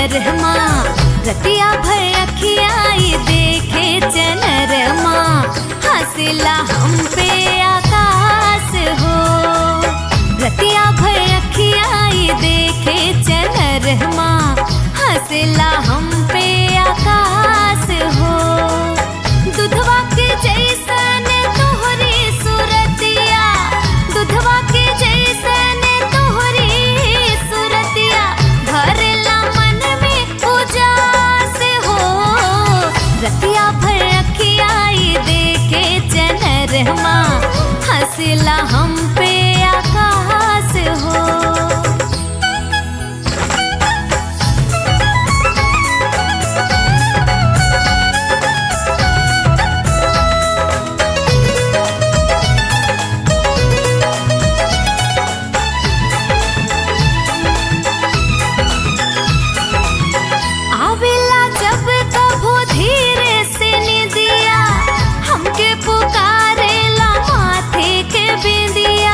चनरमा रतिया भर अखियाई देखे चनरमा हंसला हम पे आकाश हो रतिया भर अखियाई देखे चनरमा हंसला हम पे आकाश हो दुधवा के जैसन तोहरी सूरतिया दुधवा के जैसन तोहरी सूरतिया भरला मन में उजास हो रतिया भर अखियाई देखे चनरमा हंसला हम पे आकाश हो आवेला जब कभो धीरे से निदिया हमके पुकारेला माथे के बिंदिया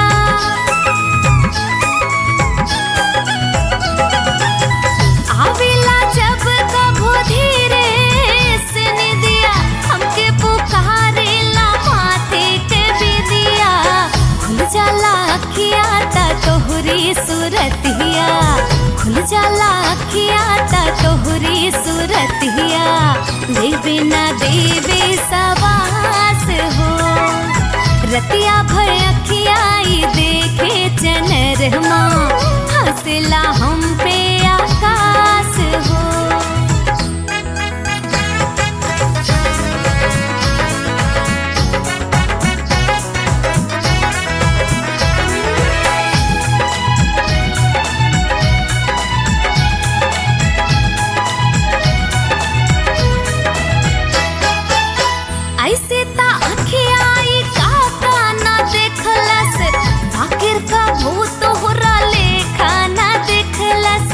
आवेला जब कभो धीरे से निदिया हमके पुकारेला माथे के बिंदिया खुल जाला अखिया ता तोहरी सूरतिया खुल जाला अखिया ता तोहरी सूरतिया देवे ना देवे सवास हो रतिया भर अखियाई देखे चनरमा हंसला हम पे आकाश हो ऐसे ता अखियाई काका ना देखलस बाकिर का भूत होरा लेखा ना देखलस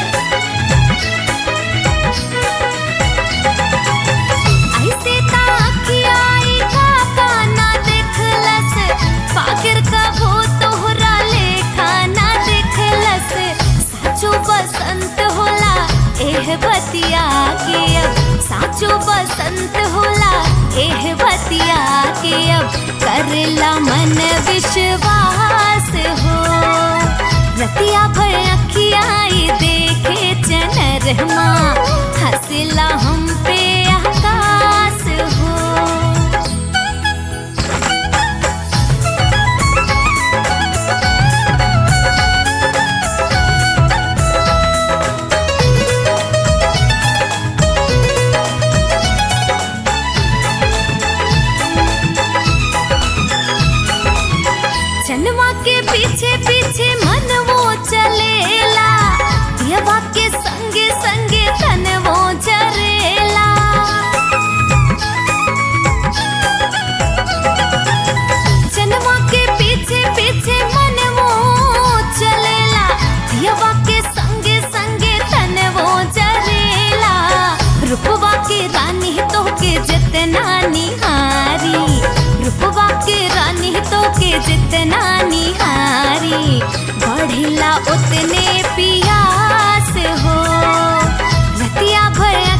ऐसे ता अखियाई काका ना देखलस बाकिर का भूत होरा लेखा ना देखलस साचो बसंत होला एह बतिया के अब साचो बसंत होला एह बतिया के अब करला मन विश्वास हो रतिया भर अखियाई देखे चनरमा हंसला हम पे आकाश हो चनवा के पीछे पीछे मन वो चलेला दियवा के संगे संगे तन वो चरेला चनवा के पीछे पीछे मन वो चलेला दियवा के संगे संगे तन वो चरेला रूपवा के रानी तो के जितना निहारी रूपवा के रानी तो के जितना निहारी बढ़िला उतने पियास हो रतिया भर